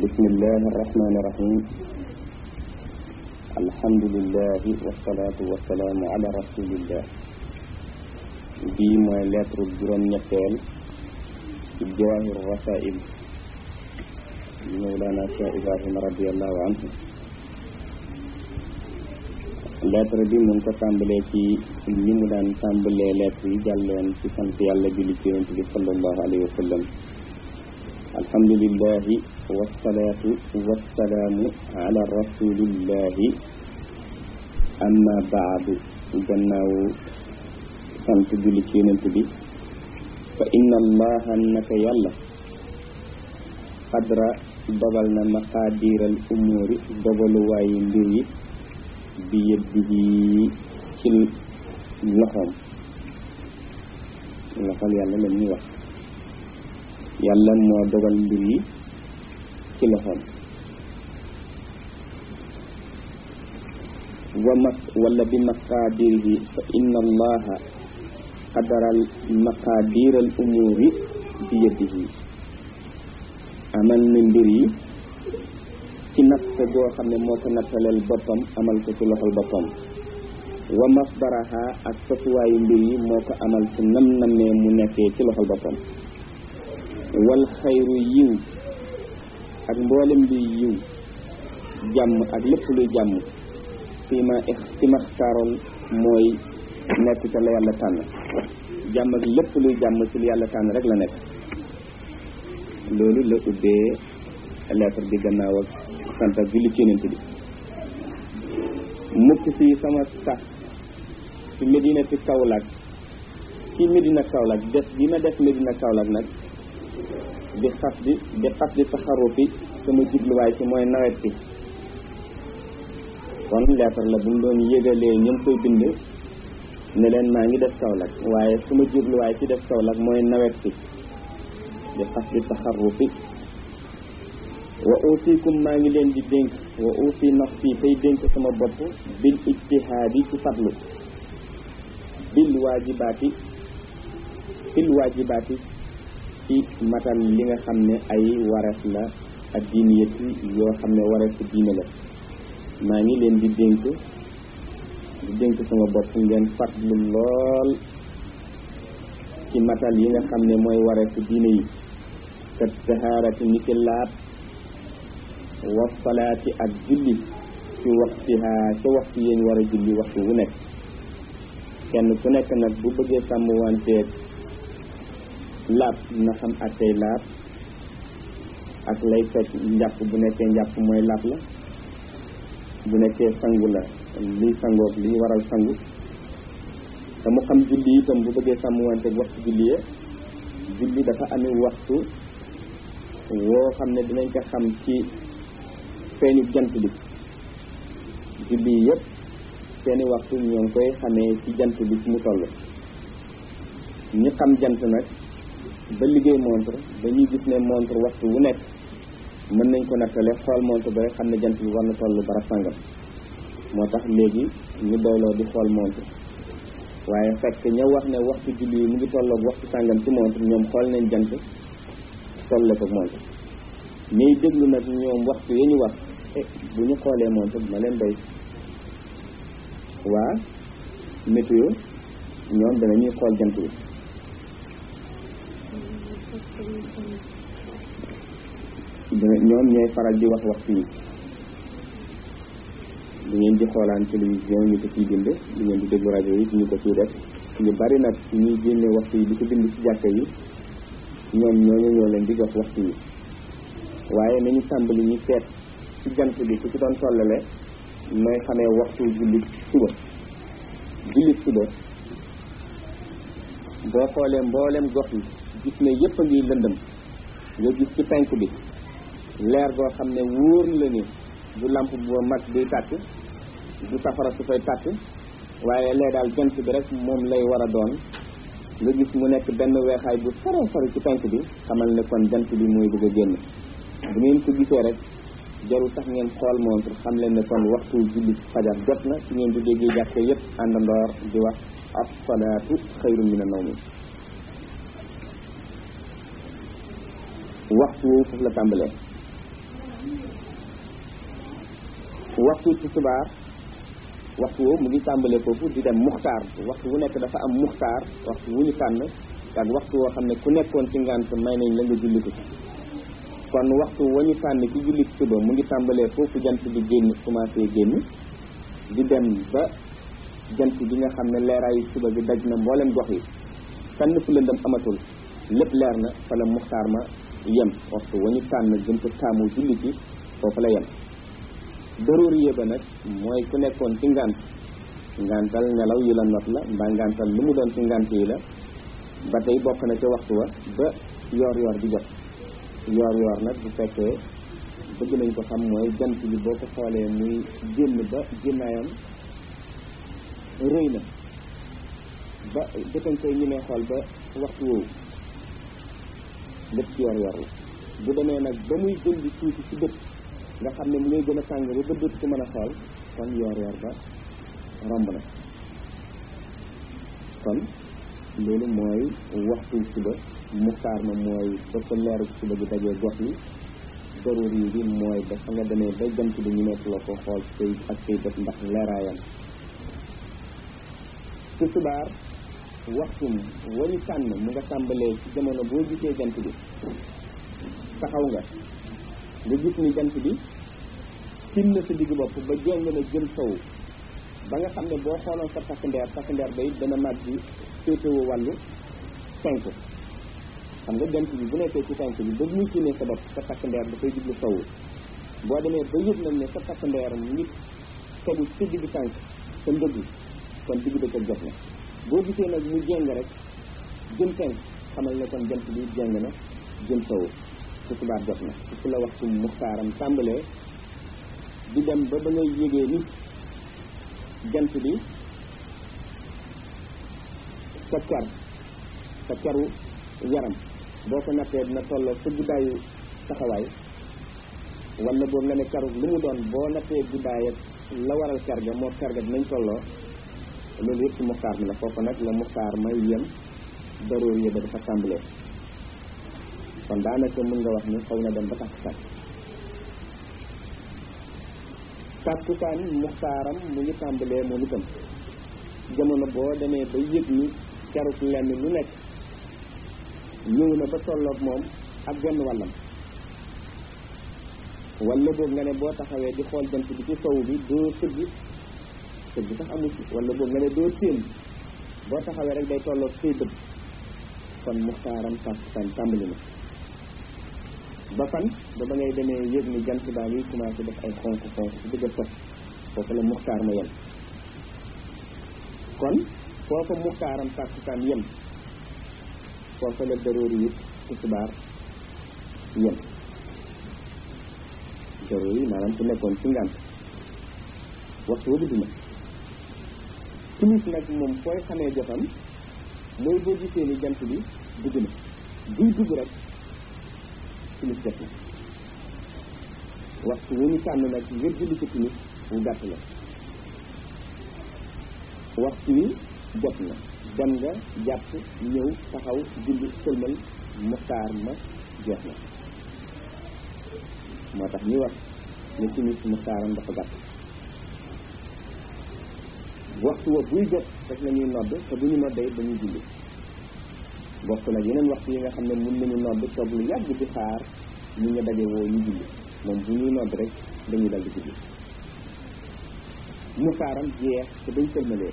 بسم الله الرحمن الرحيم الحمد لله والصلاة والسلام على رسول الله bii mooy lettre juróom ñetteel ci jawaahir rasail mawlana cheikh ibrahima radiallahu anhu lettre bi mu ngi ko tàmbalee ci ni mu daan tàmbalee lettre yi jàlloon ci sant yàlla julli ci yonent bi sallallahu alayhi wa sallam alhamdulillahi wasalaatu wasalaamu ala rasulillahi amma baadu gannaaw sant julli ci yonent bi fa inna allaha naka yàlla xadra dogal na maqaadiral umuuri dogaluwaayu mbir yi bi yëddihi ci loxoom loxol yàlla la ñuy wax yàlla moo dogal mbir yi ci loxoom wa mas wala bi maqaadirihi fa inna allaha qadaral maqaadiral umuuri bi yadihi amal na mbir yi ci natt goo xam ne moo ko nattaleel boppam amal ko ci loxol boppam wa masdaraha ak sotuwaayu mbir yi moo ko amal ci nam namee mu nekkee ci loxol boppam wal xayru yiw ak mboolem luy yiw jàmm ak lépp luy jàmm fi ma fi ma xtaaroon mooy nekk ca la yàlla tànn jàmm ak lépp luy jàmm ci lu yàlla tànn rek la nekk loolu la ubbee lettre bi gannaaw ak sant ak julli ci yonent bi mukk si sama sax ci Medina ci Kaolack ci Medina Kaolack des bi ma def Medina Kaolack nag di xas di di xas di taxaru fi sama jubluwaay ci mooy nawet bi kon lettre la bu mu doon yëgalee ñoom koy bind ne leen maa ngi def Kaolack waaye sama jubluwaay ci def Kaolack mooy nawet bi di xas di taxaru fi wa usikum maa ngi leen di dénk wa usi nafsi tey dénk sama bopp bil ijtihaadi ci fadlu bil waajibaati bil waajibaati ci matal li nga xam ne ay wareef la ak diiniyati yoo xam ne wareef diine la maa ngi leen di dénk di dénk sama bopp ngeen fadlu lool ci matal yi nga xam ne mooy wareef diine yi kat tahaarati ni ki laab wasalaati ak julli ci waxtiha ca waxtu yéen war a julli waxtu wu nekk kenn ku nekk nag bu bëggee sàmm wanteeg laab na xam ak tey laab ak lay fekk njàpp bu nekkee njàpp mooy laab la bu nekkee sangu la liy sangoog liy waral sangu te mu xam julli itam bu bëggee sàmm wanteeg waxtu julli ya julli dafa amee waxtu woo xam ne dinañ ko xam ci feeñu jant bi julli yëpp seeni waxtu ñoo ngi koy xamee ci jant bi ci mu toll ñi xam jant nag ba liggéey montre dañuy gis ne montre waxtu wu nekk mën nañ ko nattale xool montre ba xam ne jant bi war na toll bara sàngam moo tax léegi ñu doyloo di xool montre waaye fekk ña wax ne waxtu julli yi mu ngi tolloog waxtu sàngam ci montre ñoom xool nañ jant tolle ko montre ñuy déglu nag ñoom waxtu yi ñu wax bu ñu xoolee montre dina leen doy waa météo ñoom danañuy xool jant bi ñoom ñooy faral di wax waxtu yi du ngeen di xoolaan télévision ñu ko ciy bind du ngeen di déglu rajo yi ñu ko ciy def ñu bari nag ñuy génne waxtu yi di ko bind ci jàkka yi ñoom ñooñu ñoo leen di jox waxtu yi waaye nañu tàmbali ñu seet ci jant bi ku ci doon tollale mooy xamee waxtu jullit suba jullit suba boo xoolee mboolem gox yi gis ne yépp a ngi lëndëm nga gis ci penk bi leer goo xam ne wóor la ni du lamp bu mag buy tàkk du safara su fay tàkk waaye lee daal jant bi rek moom lay war a doon nga gis mu nekk benn weexaay bu sore sore ci penk bi xamal ne kon jant bi mooy bëgg a génn bu ngeen ko gisee rek jarul tax ngeen xool montre xam leen ne kon waxtu julli fajar jot na ci ngeen di déggee jàkke yépp àndandoor di wax as-salaatu xayrun mina nawmi waxtu woowu foofu la tàmbalee waxtu tisbaar waxtu woowu mu ngi tàmbalee foofu di dem muxtaar waxtu wu nekk dafa am muxtaar waxtu wu ñu tànn ak waxtu woo xam ne ku nekkoon ci ngant may nañ la nga julli ko kon waxtu wa ñu tànn ci julli suba mu ngi tàmbalee foofu jant bi génn commencé génn di dem ba jant bi nga xam ne leeraayu suba bi daj na mboolem gox yi fenn fu lëndëm amatul lépp leer na fa la muxtaar ma yem waxtu wa ñu tànn gën ko taamu julli ci foofu la yem daruriye ba nag mooy ku nekkoon ci ngant ngantal nelaw yu la not la mbaa ngantal lu mu doon ci ngant yi la ba tey bokk na ca waxtu wa ba yoor yoor di jot yoor yoor nag bu fekkee bëgg nañ ko xam mooy jant bi boo ko xoolee muy génn ba génnaayam rëy na ba jëkkañ koy ñu ne xool ba waxtu woowu lépp ci yoor yoor la bu demee nag ba muy gën di tuuti ci bët nga xam ne mu ngay gën a tàng ba bët dootu ko mën a xool kon yoor yoor ba romb na kon loolu mooy waxtu suba muxtaar ma mooy ba ko leeru suba bi dajee gox yi darur yi bi mooy ba fa nga demee ba jant bi ñu nekk la ko xool say ak say bët ndax leeraayam tisbaar waxtum wañu tànn mu nga tàmbalee ci jamono boo gisee jant bi taxaw nga nga gis ni jant bi tim na sa digg bopp ba jeng na jëm sow ba nga xam ne boo xooloon sa takk ndeer takk ndeer ba it dana màgg bi féetewoo wàllu cinq xam nga jant bi bu nekkee ci cinq bi ba muy tiimee sa bopp sa takk ndeer dafay jublu sow boo demee ba yëg nag ne sa takk ndeer mu ngi tegu ci digg tànk sa ndëgg kon digg bëccëg jot na boo gisee nag mu jéng rek jëm cinq xamal ne kon jant bi jéng na jëm sow tisbaar jot na su la waxtu muxtaaram tàmbalee di dem ba ba ngay yégee nit jant bi sa ker sa keru yaram boo ko nattee dina tolloo sa guddaayu taxawaay wala boo nga ne keru lu mu doon boo nattee guddaay ak la waral ker ga moo ker ga dinañ tolloo loolu yëpp ci muxtaar mi la foofu nag la muxtaar may yem daroor yi ba dafa tàmbalee kon daanaka mën nga wax ni xaw na dem ba takkusaan takkusaan muxtaaram mu ngi tàmbalee moom itam jamono boo demee ba yëg ni keruk lenn lu nekk ñëw na ba tolloog moom ak genn wàllam wala boog nga ne boo taxawee di xool jant bi ci sow bi doo sëgg sëgg sax amul ci wala boog nga ne doo téen boo taxawee rek day tolloog say bët kon muxtaaram takkusaan tàmbali na ba fan ba ba ngay demee yëg ni jant baa ngi commencé def ay xonk xonk ci bëgg a sos foofu la muxtaar ma yem kon foofa muxtaaram tàkkusaan yem foofa la daroori it tisbaar yem daroori maanaam ku nekkoon ci ngànt waxtu wa guddi na timis nag moom fooy xamee jotam mooy boo gisee ni jant bi dugg na buy dugg rek timis jot na waxtu wu ñu tànn nag ngir julli ko timis wu gàtt la waxtu wi jot na dem nga jàpp ñëw taxaw julli sëlmal muxtaar ma jeex na moo tax ñuy wax ne timis muxtaaram dafa gàtt waxtu wa buy jot rek la ñuy nodd te bu ñu noddee dañuy julli bokk nag yeneen waxtu yi nga xam ne mun nañu nodd toog lu yàgg di xaar ñu nga daje woo ñu julli moom bu ñuy nodd rek dañuy dal di julli muxtaaram jeex te dañ sëlmalee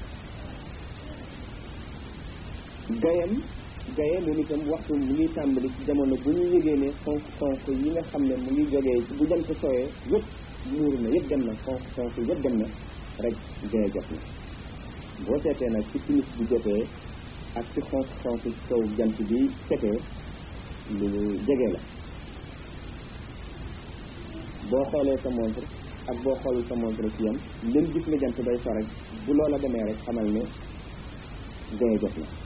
gayam gaye moom itam waxtu mu ngi tàmbali ci jamono bu ñu yëgee ne xonk xonk yi nga xam ne mu ngi jógee ci bu jant sooyee yëpp muuru na yëpp dem na xonk xonk yëpp dem na rek gaye jot na boo seetee nag ci timis bi jotee ak ci xonk xonk ci kaw jant bi setee lu jege la boo xoolee sa montre ak boo xoolul sa montre ci yam leen gis ne jant day so rek bu loola demee rek xamal ne gaye jot na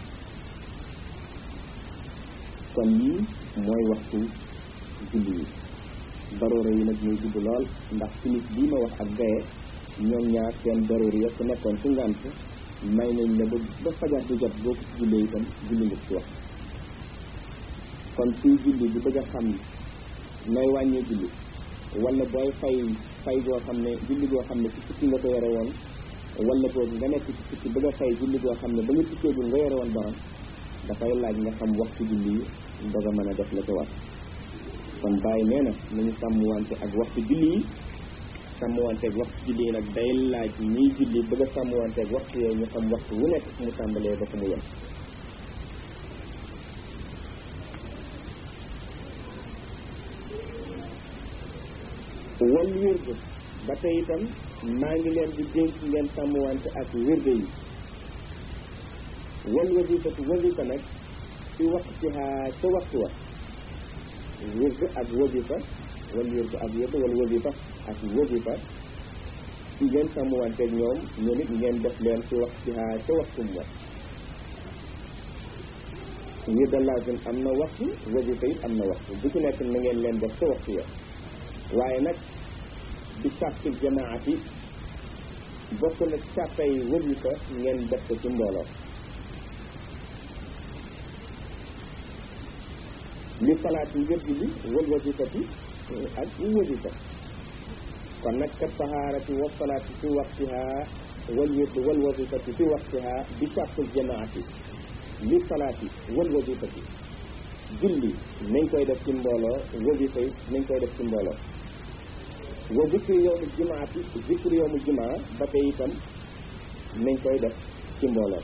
kon yii mooy waxtu julli yi daroora yi nag muy gudd lool ndax timis bii ma wax ak gaye ñoom ñaar seen daroora ya ku nekkoon ci ngànt may nañ la ba ba fajar di jot boo ko ci jullee itam julli nga ci wax kon kuy julli di bëgg a xam nooy wàññee julli wala booy fay fay goo xam ne julli goo xam ne ci tukki nga ko yore woon wala boobu nga nekk ci tukki bëgg a fay julli goo xam ne ba nga tukkeegul nga yore woon borom dafay laaj nga xam waxtu julli yi doog a mën a def la ko war kon bàyyi nee na nañu sàmmwante ak waxtu julli yi sàmmwante ak waxtu julli yi nag day laaj ñiy julli bëgg a sàmmwante ak waxtu yooyu ñu xam waxtu wu nekk fu mu tàmbalee ba fu mu yem wal wirde ba tey itam maa ngi leen di dénk ngeen sàmmwante ak wirde yi wal wasifatu wasifa nag ci waxtiha ca waxtu wa wirde ak wasifa wal wirde ak wirde wal wasifa ak wasifa ci ngeen sàmmwante ak ñoom ñoom it ngeen def leen ci waxtiha ca waxtum wa wirde lazim am na waxtu wasifa it am na waxtu bu ci nekk na ngeen leen def ca waxtu ya waaye nag di sàrtil jamaati bokk na sàrtay wasifa ngeen def ko ci mbooloo li salaati ngir julli wal wasifati ak wasifa kon nag kat tahaarati wa salaati fi waxtiha wal wird wal wasifati fi waxtiha bi sàrtil jamaati li salaati wal wasifati julli nañ koy def ci mbooloo wasifa yi nañ koy def ci mbooloo wa zikri yowmu jumaati zikri yowmu jumaa ba tey itam nañ koy def ci mbooloo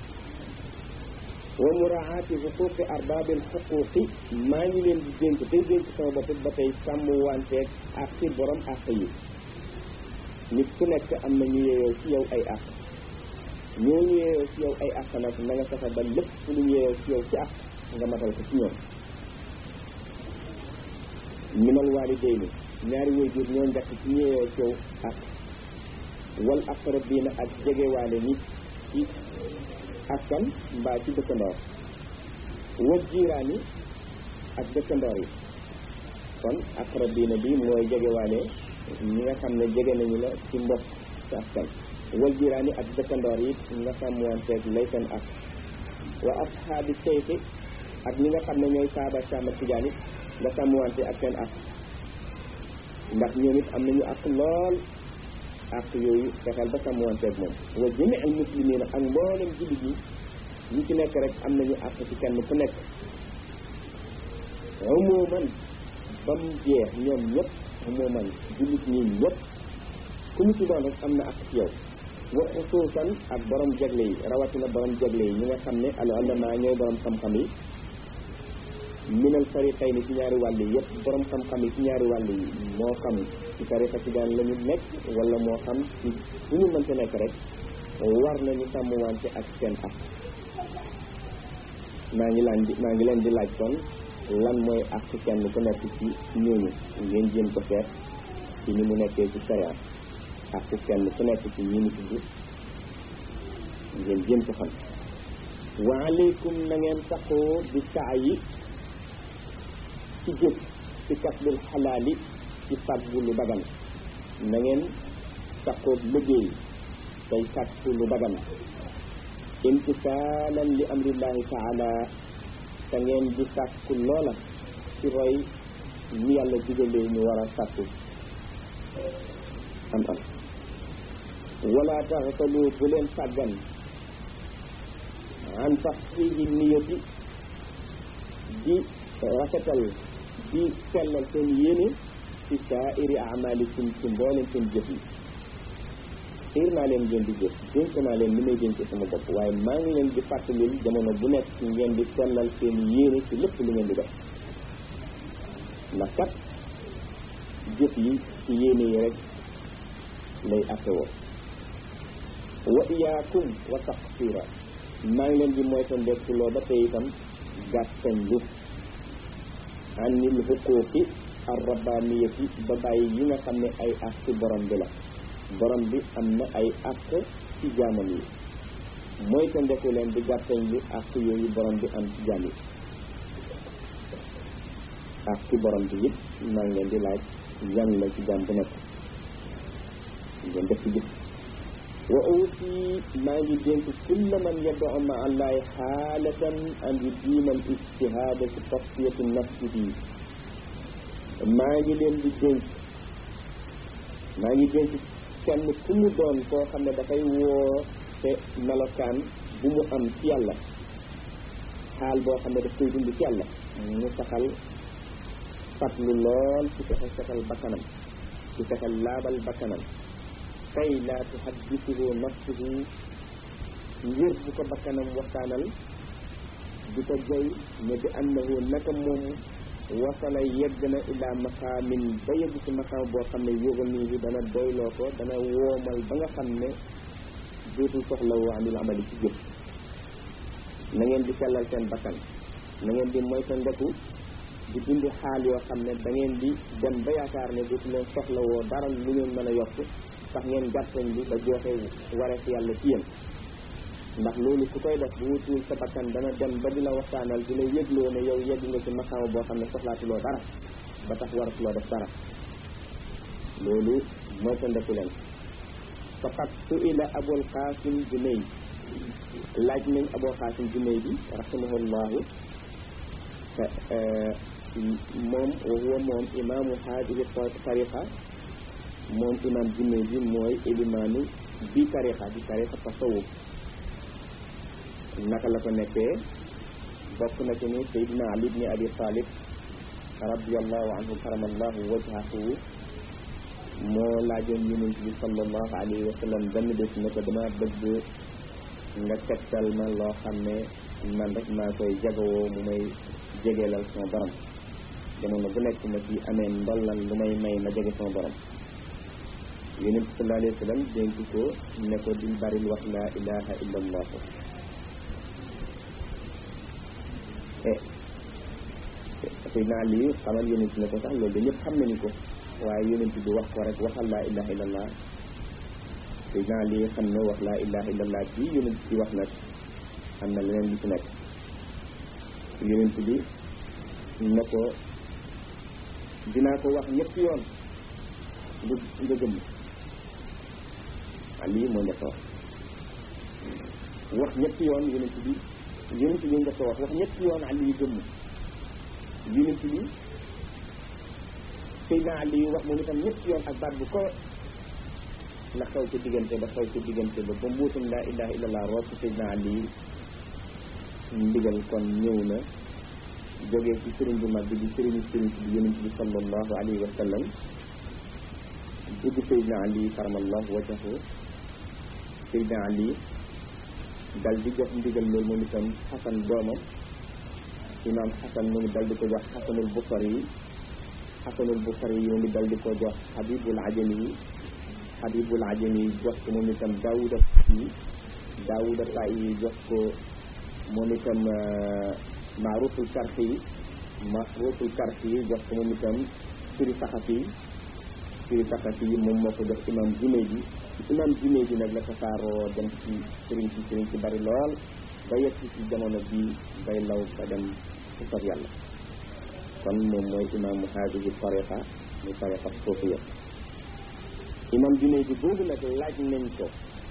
wa muraati xuquqi arbaabil xuquqi maa ngi leen di dénk tey dénk sama bopp ba tey sàmm wanteeg ak ci borom àq yi nit ku nekk am na ñu yeeyoo ci yow ay àq ñoo ñu yeeyoo ci yow ay àq nag na nga fexe ba lépp lu ñu yeeyoo ci yow ci àq nga matal ko ci ñoom minal waalidayni ñaari waajur ñoo njëkk ci ñeeyoo coow ak wal aqrabiina ak jegewaale ñi ci askan mbaa ci dëkkandoor wal jiiraani ak dëkkandoor yi kon aqrabiina bi mooy jegewaale ñi nga xam ne jege nañu la ci mbokk ci askan wal jiiraani ak dëkkandoor yi nga sàmmanteeg lay seen ak wa ashaabi seyxi ak ñi nga xam ne ñooy saaba saama tijaan it nga sàmmwante ak seen ak ndax ñoom it am nañu ak lool ak yooyu fexeel ba sàmmwanteeg moom wa jami al muslimina ak mboolem jullit yi ñi ci nekk rek am nañu ak ci kenn ku nekk umuman ba mu jeex ñoom ñëpp umuman jullit ñi ñëpp ku mu ci doon rek am na ak ci yow wa xusuusan ak borom jagle yi rawatina borom jagle yi ñi nga xam ne al ulama ñooy borom xam-xam yi minal fariqay ni ci ñaari wàll yi yëpp borom xam-xam yi ci ñaari wàll yi moo xam ci tariqa tijaan la ñu nekk wala moo xam ci fu ñu mënta nekk rek war nañu sàmmwante ak seen ak maa ngi laan di maa ngi leen di laaj kon lan mooy ak kenn ku nekk ci ñooñu ngeen jéem ko seet ci ni mu nekkee ci sharia ak kenn ku nekk ci ñi mu tudd ngeen jéem ko xam wa aleykum na ngeen taxoo di saa yi ci jëf ci kasbul xalaali ci fàggu lu dagan na ngeen taxoog liggéey tey sàkku lu dagan imtisaalan li amrillahi taala te ngeen di sàkku loola ci roy ni yàlla digalee ñu war a sàkku am am wala taxtalu bu leen sàggan an taxsihi niyati di rafetal di sellal seen yéene ci saairi amalikum ci mboolem seen jëf yi xiir naa leen ngeen di jëf dénk naa leen li may dénk sama bopp waaye maa ngi leen di fàttalil jamono bu nekk ci ngeen di sellal seen yéene ci lépp lu ngeen di def ndax kat jëf yi ci yéene yi rek lay attewoo wa iyaakum wa taqsira maa ngi leen di moytandekuloo ba tey itam gàttañ lu anil xuquuqi arrabaniyati ba bàyyi yi nga xam ne ay àq ci borom bi la borom bi am na ay àq ci jaamam yi moytandeku leen di gàttañ lu àq yooyu borom bi am ci jaam yi àq ci borom bi it maa ngi leen di laaj yan la ci jaam bu nekk ngeen def ci jëf wa aussi maa ngi dénk kulla man yad'u ma allahi xaalatan an yudiima al ijtihaada fi tasfiyati nafsihi maa ngi leen di dénk maa ngi dénk kenn ku mu doon koo xam ne dafay woo te melokaan bu mu am ci yàlla xaal boo xam ne daf koy dund ci yàlla mu saxal fatlu lool ci fexe saxal bakkanam ci fexe laabal bakkanam kay laa tuhaddisuhu nafsuhu ngir bu ko bakkanam waxtaanal di ko joy ne bi annahu naka moom wasala yegg na ilaa maqaamin ba yegg ci maqaam boo xam ne yógal nii dana doyloo ko dana woomal ba nga xam ne dootul soxla woo anil amali ci jëf na ngeen di sellal seen bakkan na ngeen di moytandiku di dund xaal yoo xam ne da ngeen di dem ba yaakaar ne dootu leen soxla woo dara lu ngeen mën a yokk sax ngeen gàttañ bi ba joxe wareef yàlla ci yéen ndax loolu ku koy def bu wutul sa bakkan dana dem ba di la waxtaanal di la yëgloo ne yow yegg nga ci maqaama boo xam ne soxlaatuloo dara ba tax waratuloo def dara loolu moytandiku leen faqad su'ila abul qasim junayd laaj nañ abul qasim junayd bi rahimahullahu moom wa huwa moom imaamu haadihi tariqa moom imaam junayd bi mooy ilimaanu bi tariqa bi tariqa tasawuf naka la ko nekkee bokk na ci ni Seydina Ali ibn Abi Talib radiallahu anhu karamallahu wajhahu moo laajoon yonent bi sallallahu alayhi wa sallam benn bés ne ko dama bëgg nga tegtal ma loo xam ne man rek maa koy jagawoo mu may jegeelal sama borom jamono bu nekk ma ci amee ndollan lu may may ma jege sama borom yonent bi sallallahu alayhi wa sallam dénk ko ne ko di baril wax laa ilaha illa allah Seydina Ali xamal yonent ne ko sax loolu da ñëpp xam nañu ko waaye yonent bi wax ko rek waxal laa ilaha illallah Seydina Ali xam ne wax laa ilaha illallah bi yonent bi wax nag am na leneen lu ci nekk yonent bi ne ko dinaa ko wax ñetti yoon nga nga gëm Ali moo njëkk wax wax ñetti yoon yonent bi yonent bi nga ko wax wax ñetti yoon Ali gëm yonent bi Seydina Ali wax moom itam ñetti yoon ak baat bu ko la xew ca diggante ba xew ca diggante ba ba mbuutum laa ilaha illallah root Seydina Ali ndigal kon ñëw na jógee ci sëriñ bu mag bi di sëriñu sëriñ bi yonent bi sallallahu alayhi wa sallam dugg Seydina Ali karamallahu wajahu Seydina Ali dal di jox ndigal loolu moom itam xasan doomam imaam xasan mu ngi dal di ko jox xasanul busari yi xasanul busari yi mu ngi dal di ko jox xabibul ajami yi xabibul ajami yi jox ko moom itam daawuda yi daawuda tay yi jox ko moom itam maaruful karxi yi maaruful karxi yi jox ko moom itam suri saxafi yi suri saxafi yi moom moo ko jox imaam junne bi imaam junne bi nag la tasaaroo dem ci sëriñ ci sëriñ ci bari lool ba yegg ci jamono bii bay law ba dem ci sot yàlla kon moom mooy imaamu haadihi tariqa muy tariqa suufiya imaam junne bi boobu nag laaj nañ ko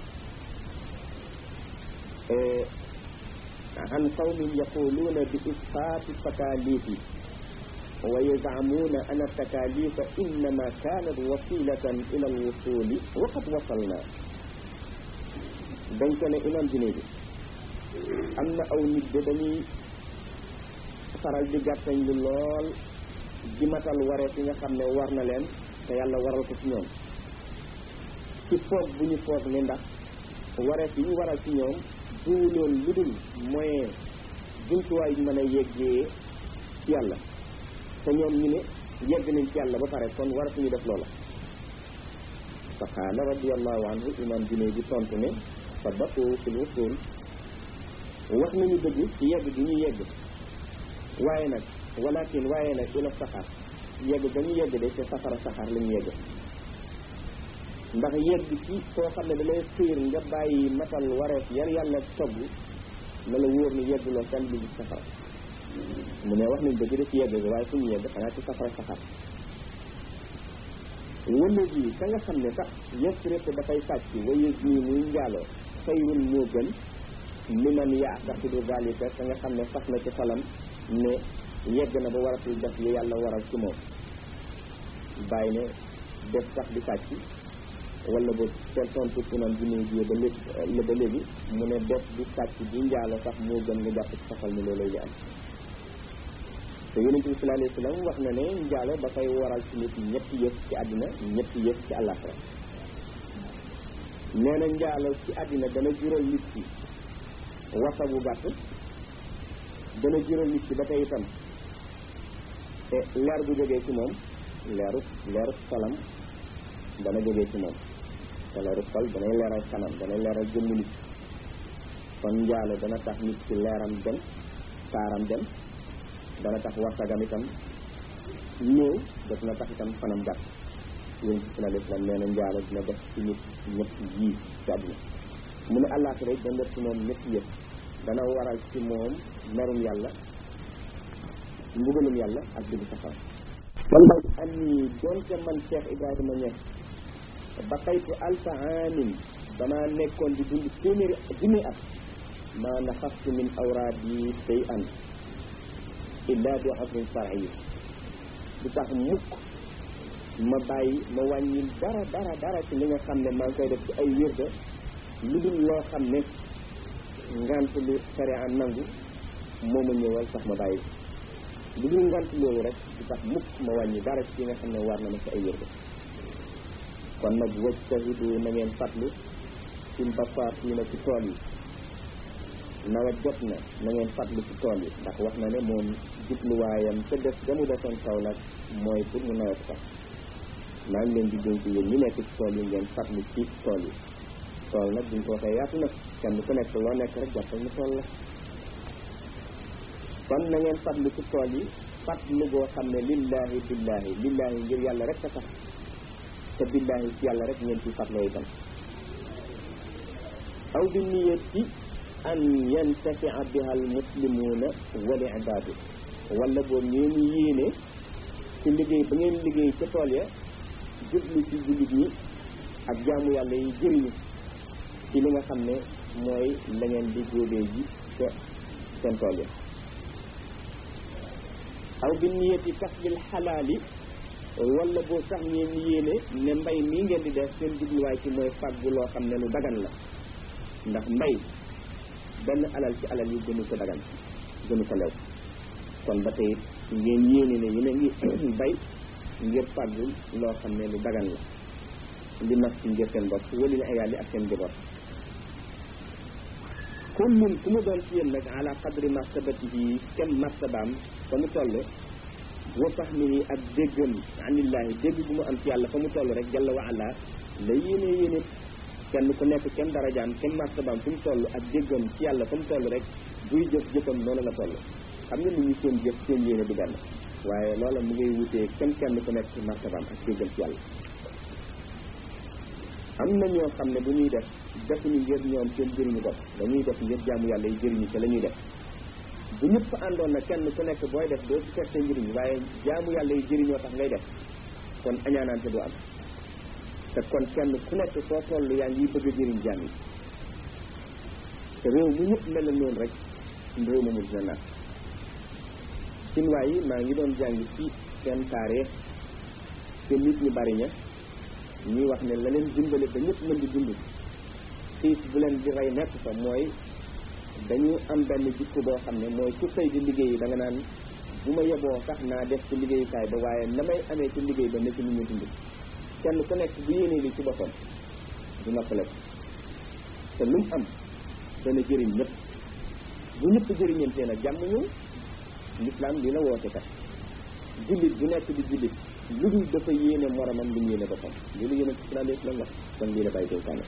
an qawmin yaquluuna bi isqaati takalifi wa yazcamuuna an takalifa innama kanat wasilatan ila alwusuli wa qad wasalna dañ ko ne imam junne bi am na aw nit de dañuy faral di gàttañ lu lool di matal wareef yi nga xam ne war na leen te yàlla waral ko ci ñoom ci foog bu ñu foog ne ndax wareef yi ñu waral ci ñoom du loolu lu dul moyen jumtuwaay yu mën a yeggee ci yàlla te ñoom ñu ne yegg nañ ci yàlla ba pare kon waratuñu def loola fa qaala radiallahu anhu imam junne bi tontu ne sabaqu fil wusul wax nañu dëgg ci yegg gi ñu yegg waaye nag walakin waaye nag ila saxaar yegg ba ñu yegg de ca safara saxaar la ñu yegg ndax yegg ci koo xam ne da lay xiir nga bàyyi matal wareef yar yàlla togg na la wóor ni yegguloo kenn lu gis safara mu ne wax nañ dëgg de ci yegg gi waaye fu ñu yegg xanaa ci safara saxaar wala ji ka nga xam ne sax yasrif dafay sàcc wa yasni muy njaaloo xayrun moo gën li man yaataxidu dalika ka nga xam ne sax na ci xolam ne yegg na ba waratul def li yàlla waral ci moom bàyyi ne def sax di sàcc wala ba seen tontu imam bi muy jiyee ba léegi la ba léegi mu ne def di sàcc di njaalo sax moo gën nga jàpp ci saxal ni loolay li am te yonent bi sallallahu alayhi wa sallam wax na ne njaalo dafay waral ci nit ñetti yëf ci àddina ñetti yëf ci àllaaxira nee na njaalo ci àddina dana jural nit ki wasa bu gàtt dana jural nit ki ba tey itam te leer bu jógee ci moom leeru leeru xolam dana jógee ci moom te leeru xol danay leeral kanam danay leeral jëmm nit kon njaalo dana tax nit ki leeram dem taaram dem dana tax wasagam itam néew daf na tax itam fanam gàtt yéen ci sallallahu alayhi wasallam nee na njaalo dina def ci nit ñett yii ci àdduna mu ne àllaaxira dana def ci moom ñett yëpp dana waral ci moom merum yàlla mbugalum yàlla ak dugg safara man daal am ni donte man Cheikh Ibrahima Niass ba xaytu alfa amin damaa nekkoon di dund téeméeri junni at maa naxastu min awraadi say an illa bi xadrin shar'i du tax mukk ma bàyyi ma wàññi dara dara dara ci li nga xam ne maa ngi koy def ci ay wirda lu dul loo xam ne ngant lu sharia nangu moo ma ñëwal sax ma bàyyi lu dul ngant loolu rek du tax mukk ma wàññi dara ci nga xam ne war na ma ci ay wirda kon nag wajtahidu na ngeen fatlu fil basaatiina ci tool yi nawet jot na na ngeen fatlu ci tool yi ndax wax na ne moom jubluwaayam te def ga mu defoon kaw nag mooy pour mu nawet sax maa ngi leen di dénk yéen ñi nekk ci tool yi ngeen fatlu ci tool yi tool nag buñ ko waxee yaatu na kenn ku nekk loo nekk rek jàppal ni tool la kon na ngeen fatlu ci tool yi fatlu goo xam ne lillahi billahi lillahi ngir yàlla rek a tax te billahi ci yàlla rek ngeen ci fatloo itam aw bi niyati an yantafia biha al muslimuuna wal ibaadu wala boo ngeen yéene ci liggéey ba ngeen liggéey ca tool ya jublu ci jullit ñi ak jaamu yàlla yi jëriñu ci li nga xam ne mooy la ngeen di góobee ji ca seen tool ya aw bi niyati kasbil xalaali wala boo sax ngeen yéene ne mbay mii ngeen di def seen jubluwaay ci mooy fàggu loo xam ne lu dagan la ndax mbay benn alal ci alal yi gënu ko dagan gënu ko lew kon ba tey ngeen yéene ne yéen a ngi bay ngir fàggu loo xam ne lu dagan la li nas ci ngir seen bopp wali la ayaali ak seen njaboot kullun ku mu doon ci yéen nag ala qadri martabatihi kem martabaam fa mu toll wa fahmihi ak déggam anillahi dégg bu mu am ci yàlla fa mu toll rek jalla wa ala la yéene yéene kenn ku nekk kenn darajaam kenn martabaam fi mu toll ak déggam ci yàlla fa mu toll rek buy jëf jëfam noonu la toll xam nga ni ñu seen jëf seen yéene du benn waaye loola mu ngay wutee kenn kenn ku nekk ci martabaam ak déggam ci yàlla am na ñoo xam ne bu ñuy def defuñu ngir ñoom seen jëriñu bopp dañuy def ngir jaamu yàlla yi jëriñu ca la ñuy def bu ñëpp àndoon na kenn ku nekk booy def doo ci seet sa njëriñ waaye jaamu yàlla yi jëriñoo tax ngay def kon añaanaante du am te kon kenn ku nekk soo toll yaa ngi bëgg a jëriñ jaam yi te réew mu ñëpp mel na noonu rek réew moomu dina naat Chinois yi maa ngi doon jàng ci seen taarix te nit ñu bari ña ñuy wax ne la leen dimbale ba ñëpp mën di dund xiif bu leen di rey nekk fa mooy dañu am benn jikko boo xam ne mooy ku xëy di liggéey da nga naan bu ma yeboo sax naa def ci liggéeyukaay ba waaye na may amee ci liggéey ba ne ci lu ñu dund kenn ku nekk bu yéenee li ci boppam du noppale te lu mu am dana jëriñ ñëpp bu ñëpp jëriñantee nag jàmm ñëw l'islam li la woote kat jullit bu nekk di jullit lu dul dafa yéene moromam lu mu yéene boppam loolu yéene ci sallallahu alayhi wa sallam wax kon lii la bàyyi dénkaane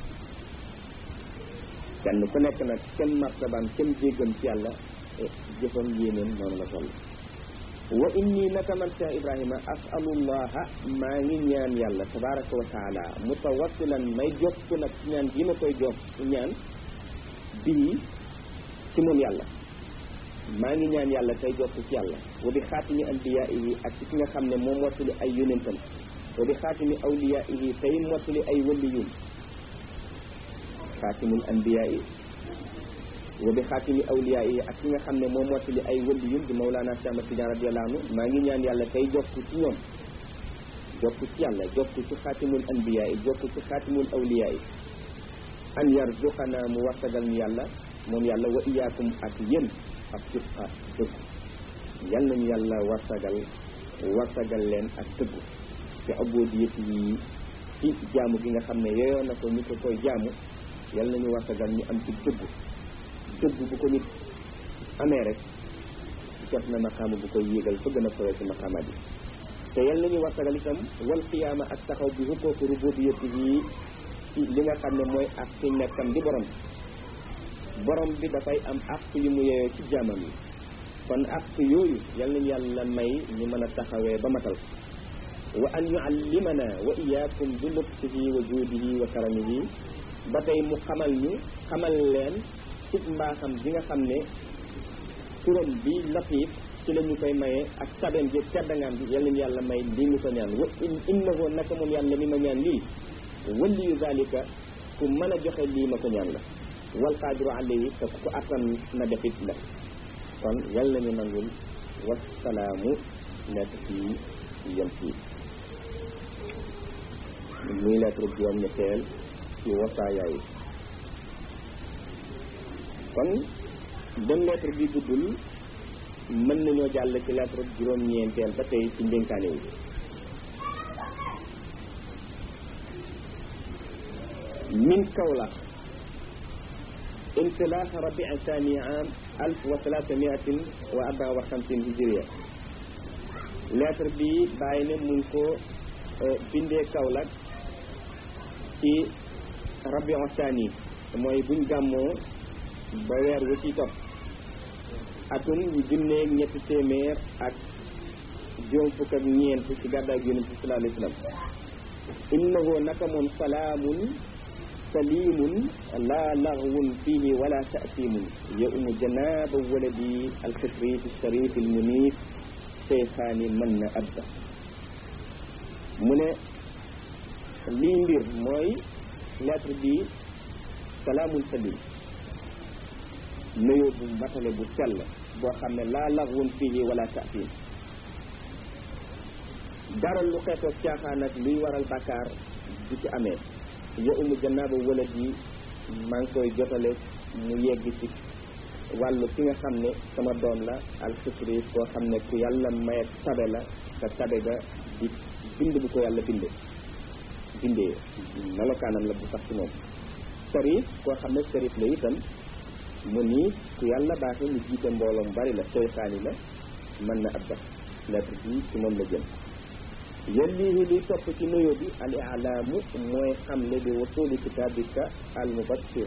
kenn ku nekk nag kenn martabaam kenn jéggam ci yàlla jëfam yéeneem noonu la toll wa inni naka man Cheikh Ibrahima asalullaha maa ngi ñaan yàlla tabaraka wa taala mutawassilan may jokku nag ñaan gi ma koy jokk ñaan bii ci moom yàlla maa ngi ñaan yàlla tey jokk ci yàlla wa bi xaatimi anbiyaihi ak ci ki nga xam ne moom mottali ay yonentam wa bi xaatimi awliyaihi tey mottali ay waliyum xaatimul anbiyaa'i wa bi xaatimi awliyaa'i ak ki nga xam ne moom mottali ay waliyum di Mawlana Cheikh Ahmad Tidiane radiyallahu anhu maa ngi ñaan yàlla tey jokk ci ñoom jokk ci yàlla jokk ci xaatimul anbiyaa yi jokk ci xaatimul awliyaa yi an yarzuqana mu warsagal ñu yàlla moom yàlla wa iyaakum ak yéen ak sidqa dëgg yal nañu yàlla warsagal warsagal leen ak dëgg te abodiyat yi ci jaamu gi nga xam ne yeyoo na ko ñu ko koy jaamu yal nañu warsagal ñu am ci dëgg dëgg bu ko nit amee rek jot na maqaama bu koy yéegal fa gën a sowee ci maqaamaat yi te yal nañu warsagal itam wal qiyaama ak taxaw bi hukkooku rububiyati yi ci li nga xam ne mooy ak ci nekkam di borom borom bi dafay am àq yu mu yeyoo ci jaamam yi kon àq yooyu yal nañu yàlla may ñu mën a taxawee ba matal wa an yuallimana wa iyaakum bi lutfihi wa juudihi wa karamihi ba tey mu xamal ñu xamal leen ci mbaaxam bi nga xam ne turam bi latif ci la ñu koy maye ak tabeem ji teddangaam bi yal nañu yàlla may lii ñu ko ñaan wa innahu naka moom yàlla mi ma ñaan lii waliyu zalika ku mën a joxe lii ma ko ñaan la wal qaadiru alayhi te ku ko attan na defit la kon yal nañu nangul wasalaamu nekk fii yem fii muy lettre juróom ñetteel ci wasaayaay kon bon lettre bi guddul mën nañoo jàll ci lettre juróom ñeenteel ba tey ci ndénkaane yi min Kaolack انسلاخ ربيع الثاني عام 1300 وخمسين هجرية lettre bi bàyyi ne mu ngi ko bindee Kaolack ci rabiu thani mooy buñ gàmmoo ba weer wu ci topp atum yu junneeg ñetti téeméer ak juróom fukk ak ñeent ci gàddaay gi yonent bi sallallahu alayhi wa sallam innahu naka moom salaamun salimun la laghwun fihi wala ta'simun yaumu janaba waladi alxifrit alsharif almunif cheykhaani mën na abda mu ne lii mbir mooy lettre bi salaamun salim nuyoo bu matale bu sell boo xam ne laa laghwun fihi wala ta'sim dara lu xeetoog caaxaan ak luy waral bàkkaar du ci amee ya umu jannaaba wala yi maa ngi koy jotale mu yegg ci wàllu ki nga xam ne sama doom la alxifri koo xam ne ku yàlla mayet tabe la te tabe ga di bind bu ko yàlla binde bindee melokaanam la bu sax ci moom sarif koo xam ne sarif la itam mu nii ku yàlla baaxe mu jiite mbooloo mu bari la seytaani la mën na ab dax lettre bi ci moom la jëm yellihi liy topp ci nuyoo bi al ilaamu mooy xamle bi wasuli kitabika al mubassir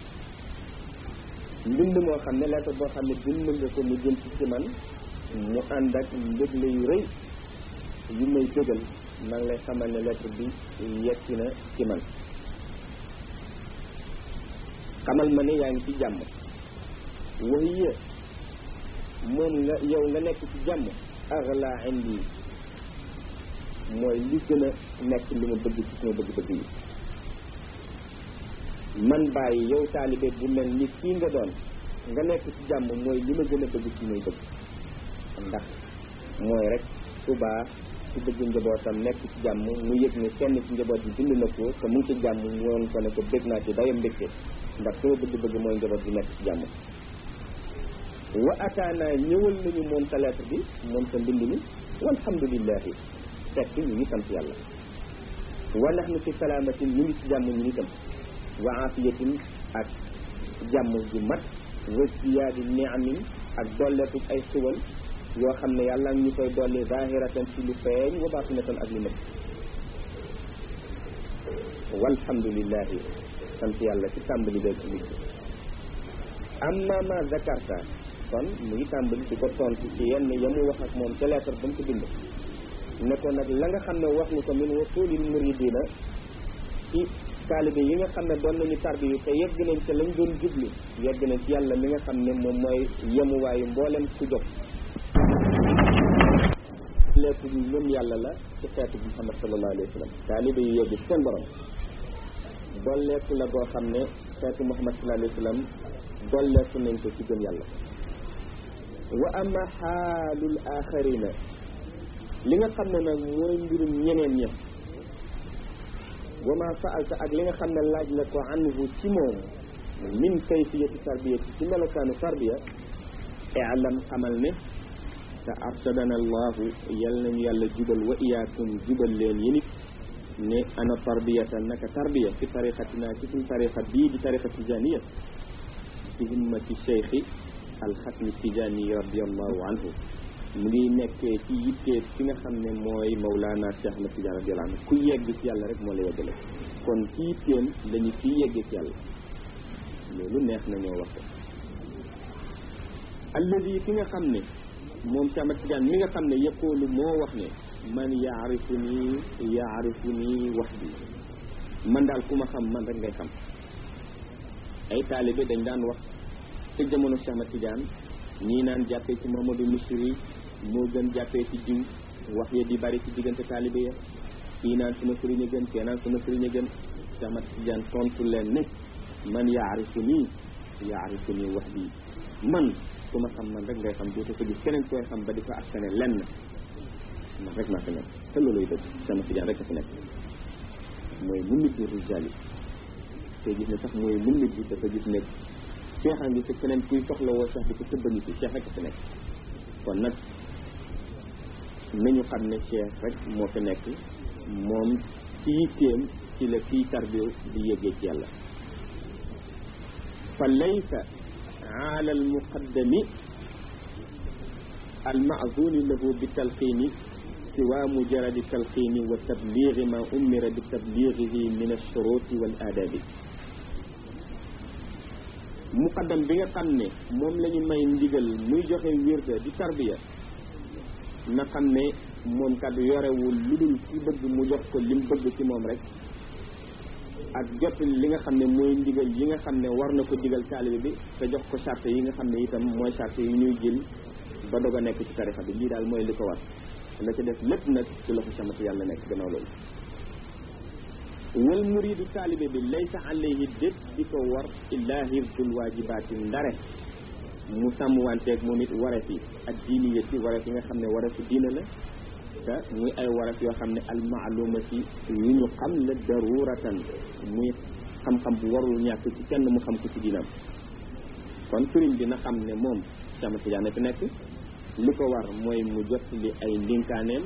mbind moo xam ne lettre boo xam ne bind nga ko mu jëm ci ci man mu ànd ak mbëgle yu rëy yu may dëgal maa ngi lay xamal ne lettre bi yegsi na ci man xamal ma ne yaa ngi ci jàmm wahiya moom nga yow nga nekk ci jàmm agla indi mooy li gën a nekk li ma bëgg ci sama bëgg-bëgg yi man bàyyi yow taalibe bu mel ni kii nga doon nga nekk ci jàmm mooy li ma gën a bëgg ci may bëgg ndax mooy rek su baax su bëgg njabootam nekk ci jàmm mu yëg ne kenn ci njaboot bi bind na ko te mu ngi ci jàmm mu woon ko ne ko bëgg naa ci dayam mbégte ndax sama bëgg-bëgg mooy njaboot bi nekk ci jàmm wa ataana ñëwal nañu moom sa lettre bi moom sa mbind mi walhamdulillahi fekk ñu ngi sant yàlla wa nahnu fi salaamatin ñu ngi ci jàmm ñu itam wa aafiyatin ak jàmm ju mat wa ziyaadi niamin ak dolleeku ay xiwal yoo xam ne yàlla ñu koy dolli zahiratan ci lu feeñ wa baatinatan ak lu nëbb walhamdulillahi sant yàlla ci tàmbali beeg mujj amma ma zakarta kon mu ngi tàmbali di ko tontu ci yenn ya mu wax ak moom ca lettre ba mu ko bind ne ko nag la nga xam ne wax nga ko min wasulil muridina ci taalibe yi nga xam ne doon nañu tarbiyu te yegg nañ ca lañ doon jublu yegg nañ ci yàlla mi nga xam ne moom mooy yemuwaayu mboolem ku jóg lépp bi ñoom yàlla la ci xeetu Muhammad sallallahu alayhi wa sallam taalibe yi yegg seen borom dolleeku la goo xam ne xeetu Muhammad sallallahu alayhi wa sallam dolleeku nañ ko ci gëm yàlla wa ama xaalul axarina li nga xam ne nag mooy mbirum ñeneen ña wa ma saalta ak li nga xam ne laaj la ko anhu ci moom min kayfiyati tarbiyati ci melokaanu tarbiya i'lam xamal ne te arsadana allahu yal nañu yàlla jubal wa iyaakum jubal leen yéen it ne ana tarbiyatan naka tarbiya fi tariqatina ci suñ tariqa bii di tariqa tijaniya ci himmati cheikhi alxatmi tijani radiallahu anhu mu ngi nekkee ci yittee fi nga xam ne mooy Mawlana Cheikh Ahmad Tidiane radiyallahu anhu ku yegg ci yàlla rek moo la yeggale kon ci yitteem lañu ciy yeggee ci yàlla loolu neex na ñoo wax ko alladi ki nga xam ne moom Cheikh Ahmad Tidiane mi nga xam ne yëppoolu moo wax ne man yaarifu nii yaarifu nii wax bi man daal ku ma xam man rek ngay xam ay taalibe dañ daan wax te jamono Cheikh Ahmad Tidiane ñii naan jàppee ci Mamadou Misri moo gën jàppee ci jiw wax ya di bari ci diggante taalibe ya kii naan suma sëriñ a gën kii naan suma sëriñ a gën Cheikh Ahmad Tidiane tontu leen ne man yaarifu nii yaarifu nii wax bi man ku ma xam man rek ngay xam dootu ko gis keneen koy xam ba di ko askane lenn man rek maa fi nekk te looluy dëgg Cheikh Ahmad Tidiane rek a fi nekk mooy mu nit rijal yi te gis ne sax mooy mu nit bi dafa gis ne cheikh a ngi te keneen kuy soxla woo sax di ko tëbbani ci cheikh rek a fi nekk kon nag nañu xam ne cheikh rek moo fi nekk moom ci yitteem ci la kii tarbiw di yéggee ci yàlla fa laysa ala almuqaddami almaazuni lahu bi talqiini siwa mujaradi talqiini wa tabliigi ma umira bi tabliigihi min alshuruti wal aadabi muqaddam bi nga xam ne moom la ñu may ndigal muy joxe wirda di tarbiya na xam ne moom kat yorewul lu dul ci bëgg mu jox ko lim bëgg ci moom rek ak jot li nga xam ne mooy ndigal yi nga xam ne war na ko digal taalibe bi te jox ko charte yi nga xam ne itam mooy charte yi ñuy jël ba dog a nekk ci tarixa bi lii daal mooy li ko war la ca def lépp nag ci loxo samati yàlla nekk gannaaw loolu wal muridu taalibe bi laysa alayhi déet di ko war illa hifdul waajibaati ndare mu sàmm wanteeg moom it wareef yi ak diiniyati wareef yi nga xam ne wareefu diina la te muy ay wareef yoo xam ne almaalumati yu ñu xam la daruratan muy xam-xam bu warul ñàkk ci kenn mu xam ko ci diinam kon sëriñ bi na xam ne moom sama tijaane fi nekk li ko war mooy mu jot li ay ndénkaaneem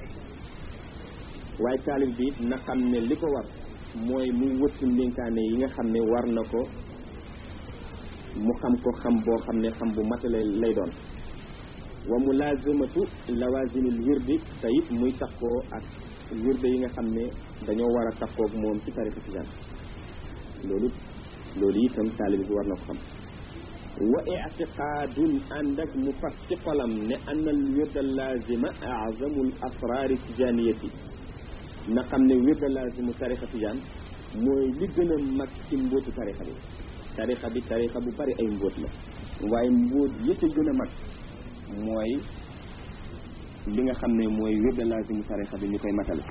waaye taalib bi na xam ne li ko war mooy mu wëttu ndénkaane yi nga xam ne war na ko mu xam ko xam boo xam ne xam bu matale lay doon wa mulazimatu lawazimil wirdi te it muy takkoo ak wirde yi nga xam ne dañoo war a takkoog moom ci tarixa tijaan loolu loolu itam taalib bi war na ko xam wa ictiqaadun ànd ak mu fas ci xolam ne anna al wirda lazima azamul asraari tijaniyati na xam ne wirda lazimu tarixa tijaan mooy li gën a mag ci mbóotu tarixa bi tarixa bi tarixa bu bari ay mbóot la waaye mbóot yëpp a gën a mag mooy li nga xam ne mooy wirda lazimu tarixa bi ñu koy matale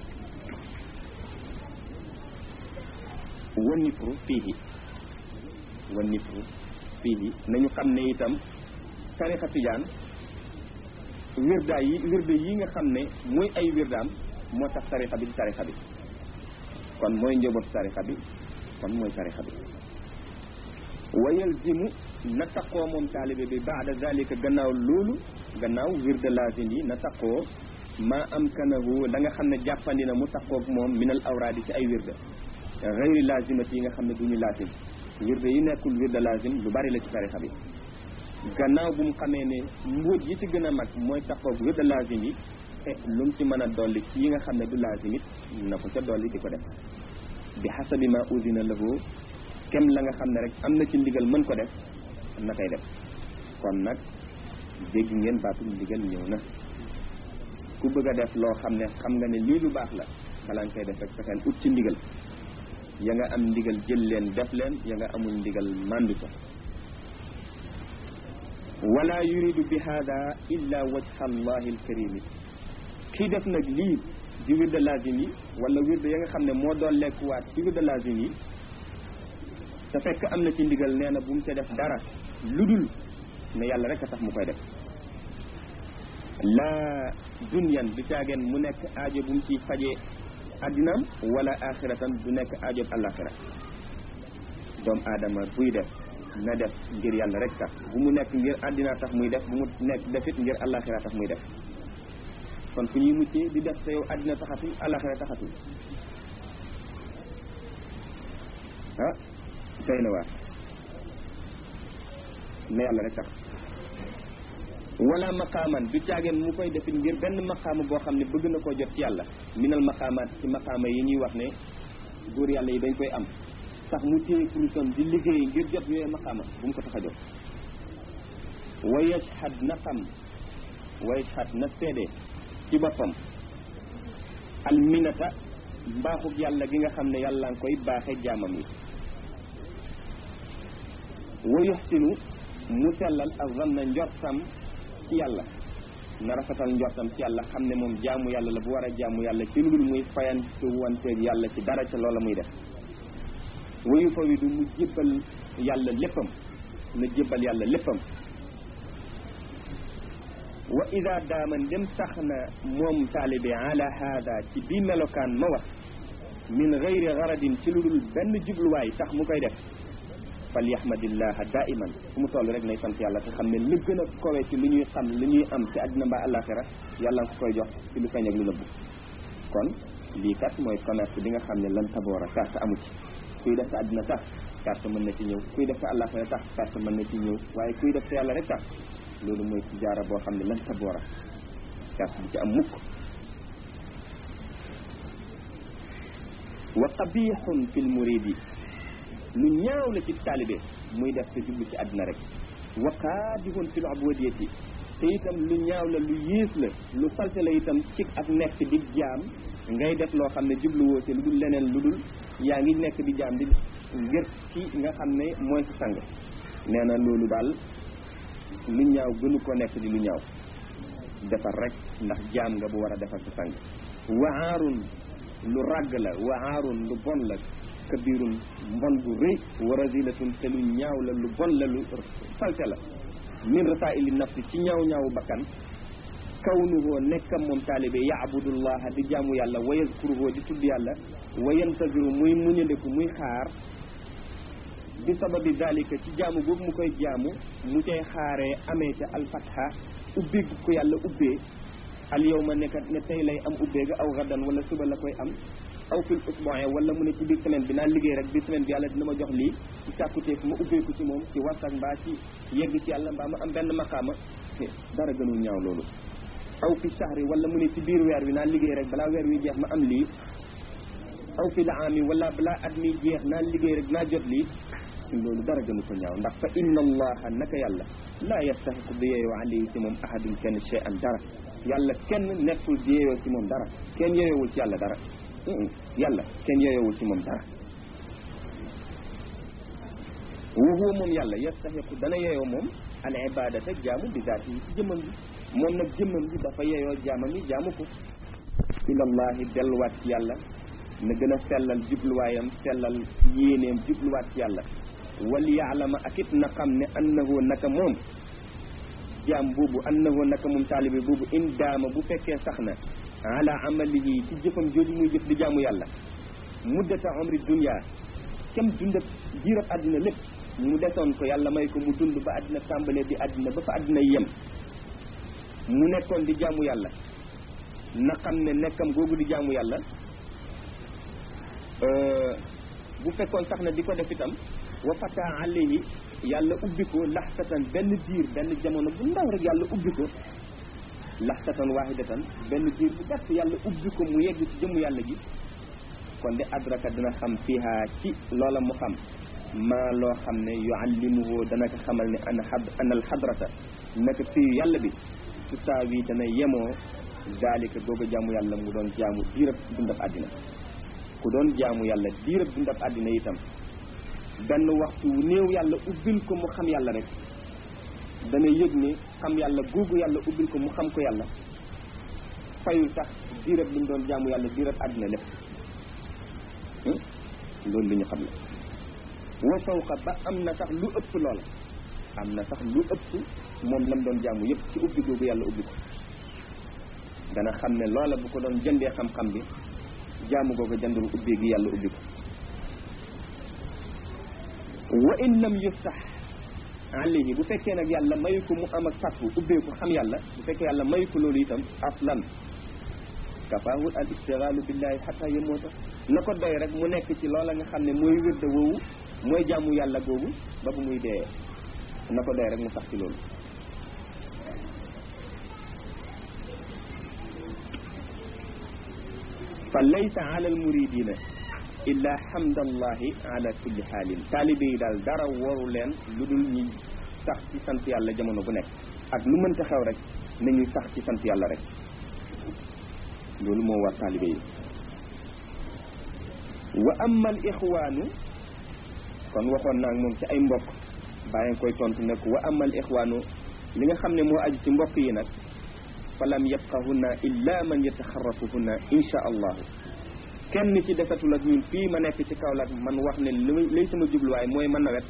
wa nifru fiihi wa nifru fiihi nañu xam ne itam tarixa tijaan wirda yi wirda yi nga xam ne muy ay wirdaam moo tax tarixa bi di tarixa bi kon mooy njabootu tarixa bi kon mooy tarixa bi wa yalzimu na taqoo moom taalibe bi baada zalika gannaaw loolu gannaaw wirda lazim yi na taqoo ma amkanahu la nga xam ne jàppandi na mu taqoog moom minal awraadi ci ay wirda gayri lazimati yi nga xam ne du ñu lazim wirda yi nekkul wirda lazim lu bari la ci tarixa bi gannaaw bu mu xamee ne mbóot yi ci gën a mag mooy taqoog wirda lazim yi te lu mu ci mën a dolli ci yi nga xam ne du lazim it na ko ca dolli di ko def bi xasabi ma usina lahu kem la nga xam ne rek am na ci ndigal mën ko def na koy def kon nag dégg ngeen baatul ndigal ñëw na ku bëgg a def loo xam ne xam nga ne lii lu baax la balaa nga koy def rek fexeel ut ci ndigal ya nga am ndigal jël leen def leen ya nga amul ndigal màndu ca wala yuridu bi hada illa wajha allahi alkarimi kii def nag lii di wirda lazim yi wala wirda ya nga xam ne moo doon lekkuwaat ci wirda lazim yi te fekk am na ci ndigal nee na bu mu ca def dara lu dul ne yàlla rek a tax mu koy def laa dunyan du caageen mu nekk aajo bu mu ci fajee addinaam wala axiratan du nekk aajo alaxira doomu aadama buy def na def ngir yàlla rek tax bu mu nekk ngir àddina tax muy def bu mu nekk defit ngir alaxira tax muy def kon fu ñuy muccee di def te yow àddina taxatul alaxira taxatul ah doy na waar na yàlla rek tax wala maqaaman du caageen mu koy defit ngir benn maqaama boo xam ne bëgg na koo jot ci yàlla minal maqaamaat ci maqaama yi ñuy wax ne góor yàlla yi dañ koy am sax mu téye kurusam di liggéey ngir jot yooyu maqaama bu mu ko tax a jot wa yashhad na xam wa yashhad na seede ci boppam alminata mbaaxug yàlla gi nga xam ne yàlla nga koy baaxe jaamam yi wa yuxsinu mu sellal ak zanna njortam ci yàlla na rafetal njortam ci yàlla xam ne moom jaamu yàlla la bu war a jaamu yàlla ci lu dul muy fayantu wanteeg yàlla ci dara ca loola muy def wayu fa wi du mu jébbal yàlla léppam na jébbal yàlla léppam wa ida daama ndem sax na moom taalibe ala haada ci bii melokaan ma wax min gayri garadin ci lu dul benn jubluwaay tax mu koy def fal yahmadillaha daiman fu mu toll rek nay sant yàlla te xam ne li gën a kowe ci lu ñuy xam lu ñuy am ci àddina mbaa àllaaxira yàlla nga ko koy jox ci lu feeñ ak lu nëbbu kon lii kat mooy commerce bi nga xam ne lan taboora carte amu ci kuy def sa àddina tax carte mën na ci ñëw kuy def sa àllaaxira tax carte mën na ci ñëw waaye kuy def sa yàlla rek tax loolu mooy ci jaara boo xam ne lan taboora carte bu ci am mukk wa qabixun fil muridi lu ñaaw la ci taalibe muy def te jublu ci àddina rek wa qaadihun fil ubudiyati te itam lu ñaaw la lu yées la lu salte la itam ci ak nekk di jaam ngay def loo xam ne jubluwoo ci lu dul leneen lu dul yaa ngi nekk di jaam di ngir ci nga xam ne mooy sa sang nee na loolu daal lu ñaaw gënu ko nekk di lu ñaaw defar rek ndax jaam nga bu war a defar sa sang wahaarun lu ràgg la wahaarun lu bon la kabirun mbon bu rëy wa razilatun te lu ñaaw la lu bon la lu salte la min rasaili nafsi ci ñaaw ñaawu bakkan kawnuhoo nekkam moom taalibe yaabudullaha di jaamu yàlla wa yazkuruhoo di tudd yàlla wa yantaziru muy muñandeku muy xaar bi sababi dalika ci jaamu boobu mu koy jaamu mu cay xaaree amee ca alfatha ubbi ko yàlla ubbee al yawma nekkat ne tey lay am ubbee ga aw gadan wala suba la koy am aw fil usbu'i wala mu ne ci biir semaine bi naa liggéey rek biir semaine bi yàlla dina ma jox lii ci sàkkuteef ma ubbeeku ci moom ci warsak mbaa ci yegg ci yàlla mbaa ma am benn maqaama dara gënul ñaaw loolu aw fi shahri wala mu ne ci biir weer wi naa liggéey rek balaa weer wi jeex ma am lii aw fi laami wala balaa at mi jeex naa liggéey rek naa jot lii loolu dara gënu ko ñaaw ndax fa inna allaha naka yàlla laa yastahiqu di yeeyoo alayhi ci moom ahadun kenn shay'an dara yàlla kenn nekkul di yeeyoo ci moom dara kenn yeeyoowul ci yàlla dara yàlla kenn yeeyoowul ci moom dara wa huwa moom yàlla yastahiqu dana yeeyoo moom al ibadata jaamu bi zaati yi ci jëmmam bi moom nag jëmmam bi dafa yeeyoo jaamam yi jaamu ko ilallahi delluwaat ci yàlla na gën a sellal jubluwaayam sellal yéeneem jubluwaat ci yàlla wal yaalama ak it na xam ne annahu naka moom jaam boobu annahu naka moom taalibe boobu in daama bu fekkee sax na ala amalihi ci jëfam jooju muy jëf di jaamu yàlla muddata umri dunya kem dundab jiirab àddina lépp mu desoon ko yàlla may ko mu dund ba àddina tàmbalee di àddina ba fa àddina yem mu nekkoon di jaamu yàlla na xam ne nekkam googu di jaamu yàlla bu fekkoon sax na di ko def itam wa fata alayhi yàlla ubbi ko laxtatan benn diir benn jamono bu ndaw rek yàlla ubbi ko laxtatan waahidatan benn diir bu gàtt yàlla ubbi ko mu yegg ci jëmu yàlla ji kon de adraka dina xam fiha ci loola mu xam maa loo xam ne yuallimuhu dana ko xamal ne ana xad ana alxadrata naka fii yàlla bi su saawi dana yemoo daalika googa jaamu yàlla mu doon jaamu diirab dundab àddina ku doon jaamu yàlla diirab dundab àddina itam benn waxtu wu néew yàlla ubbil ko mu xam yàlla rek dana yëg ne xam yàlla googu yàlla ubbil ko mu xam ko yàlla fayul sax diirab li mu doon jaamu yàlla diirab àddina lépp loolu li ñu xam la wa fawqa ba am na sax lu ëpp loola am na sax lu ëpp moom lam doon jaamu yëpp ci ubbi googu yàlla ubbi ko dana xam ne loola bu ko doon jëndee xam-xam bi jaamu googu jëndul ubbi gi yàlla ubbi ko wa in lam yuftax alayhi bu fekkee nag yàlla mayu ko mu am ak fàttu ubbeeku xam yàlla bu fekkee yàlla mayu ko loolu itam aslan kafaahul al istigaalu billahi xata yemoota na ko doy rek mu nekk ci loola nga xam ne mooy wérda woowu mooy jaamu yàlla googu ba bu muy dee na ko doy rek mu sax ci loolu fa laysa ala al muridina illa hamdallahi ala kulli xaalin taalibe yi daal dara waru leen lu dul ñi sax ci sant yàlla jamono bu nekk ak lu mënta xew rek nañuy sax ci sant yàlla rek loolu moo war taalibe yi wa amma al ixwaanu kon waxoon naa moom ci ay mbokk bàyyi koy tontu ne ko wa amma al ixwaanu li nga xam ne moo aju ci mbokk yi nag fa lam yabqahunna illa man yataxarrafuhunna insha allahu kenn ci desatul ak ñun fii ma nekk ci Kaolack man wax ne li lay sama jubluwaay mooy ma nawet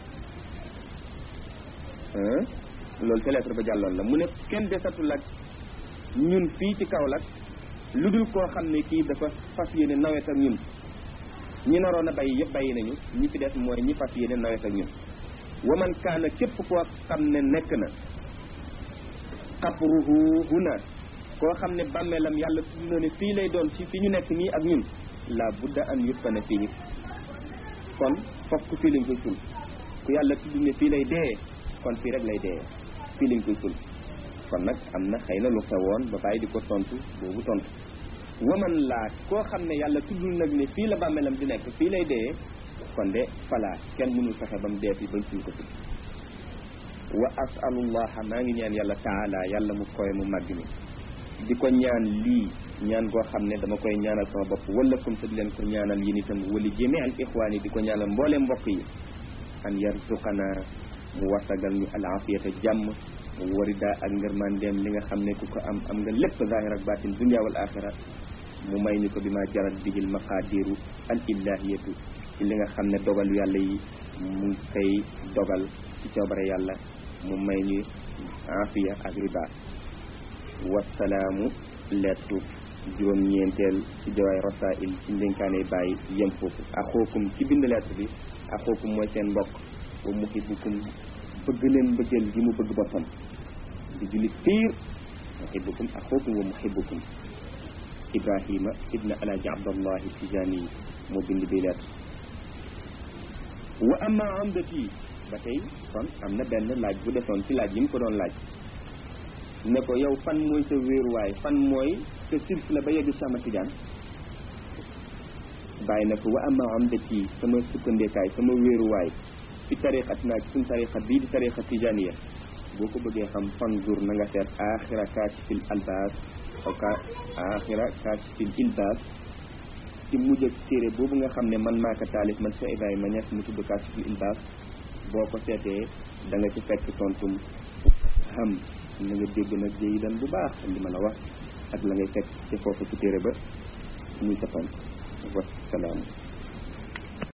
loolu te lettre ba jàlloon la mu ne kenn desatul ak ñun fii ci Kaolack lu dul koo xam ne kii dafa fas yéene nawet ak ñun ñi naroon a bay yëpp bàyyi nañu ñi fi des mooy ñi fas yéene nawet ak ñun waman kaana képp koo xam ne nekk na xabruhu huna koo xam ne bàmmeelam yàlla tudd na ne fii lay doon ci fi ñu nekk nii ak ñun la budda an yutfana fii kon fokk fii lañ koy sul ku yàlla tudd ne fii lay dee kon fii rek lay dee fii lañ koy sul kon nag am na xëy na lu xewoon ba bàyyi di ko tontu boobu tontu waman laa koo xam ne yàlla tuddul nag ne fii la bàmmeelam di nekk fii lay dee kon de falaa kenn mënul fexe ba mu dee fi bañ suñ ko fi wa asalullaha maa ngi ñaan yàlla taala yàlla mu koy mu màgg mi di ko ñaan lii ñaan goo xam ne dama koy ñaanal sama bopp wala comme te di leen ko ñaanal yéen itam wali jëmee al ixwaan yi di ko ñaanal mboole mbokk yi an yarzuqana mu wasagal ñu al afiyata jàmm mu warida ak ngërmandeem li nga xam ne ku ko am am nga lépp zahir ak batin dunia wal axira mu may ñu ko bi ma jarat bihil maqadiru al illahiyatu ci li nga xam ne dogalu yàlla yi mu ngi koy dogal ci coobare yàlla mu may ñu afiya ak riba wasalaamu lettu juróom-ñeenteel ci jawaay rasail ci ndénkaane bàyyi yem foofu axookum ci bind lettre bi axookum mooy seen mbokk wa muhibbukum bëgg leen mbëggeel gi mu bëgg boppam di jullit piir muhibbukum axookum wa muhibbukum ibrahima ibna alaaji abdallahi tijani yi moo bind bi lettre wa amma amdati ba tey kon am na benn laaj bu desoon ci laaj yi mu ko doon laaj ne ko yow fan mooy sa wéeruwaay fan mooy sa silsila ba yegg sama tijaan bàyyi na ko wa amma amdati sama sukkandeekaay sama wéeruwaay fi tariqat naa ci suñ tariqa bii di tariqa tijaniya boo ko bëggee xam fanzur na nga seet axira kaashifil albaas aw ka axira kaashifil ilbaas ci mujj ak téere boobu nga xam ne man maa ko taalif man Cheikh Ibrahima Niass mu tudd kaashifil ilbaas boo ko seetee da nga ci fekk tontum xam na nga dégg nag jéyi dan bu baax li ma la wax ak la ngay fekk ci foofu ci téere ba muy sa tontu wasalaam